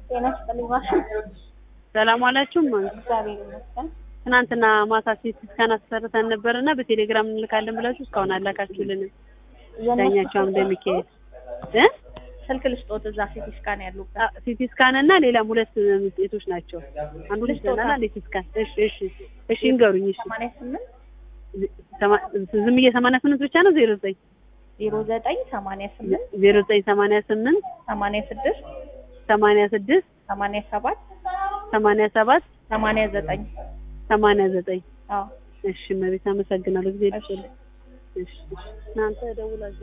ጤና ይስጥልኝ ማሽን ሰላም ዋላችሁም። እግዚአብሔር ይመስገን። ትናንትና ማታ ሲቲ ስካን አሰርተን ነበርና በቴሌግራም እንልካለን ብላችሁ እስካሁን አላካችሁልንም። ዳኛቸው አምደ ሚካኤል እ ስልክ ልስጦት እዛ ሲቲ ስካን ያሉበት አ- ሲቲ ስካን እና ሌላም ሁለት ውጤቶች ናቸው። አንዱ ልጅ ልስጦታ? እና ሲቲ ስካን። እሺ እሺ እሺ እንገሩኝ። እሺ ሰማንያ ስምንት ሰማ- ዝም ብዬ ሰማንያ ስምንት ብቻ ነው ዜሮ ዘጠኝ ዜሮ ዘጠኝ ሰማንያ ስምንት ዜሮ ዘጠኝ ሰማንያ ስምንት ሰማንያ ስድስት ሰማንያ ስድስት ሰማንያ ሰባት ሰማንያ ሰባት ሰማንያ ዘጠኝ ሰማንያ ዘጠኝ አዎ እሺ መቤት አመሰግናለሁ ጊዜ እሺ። ልስጥልኝ። እሺ እሺ እናንተ ደውላችሁ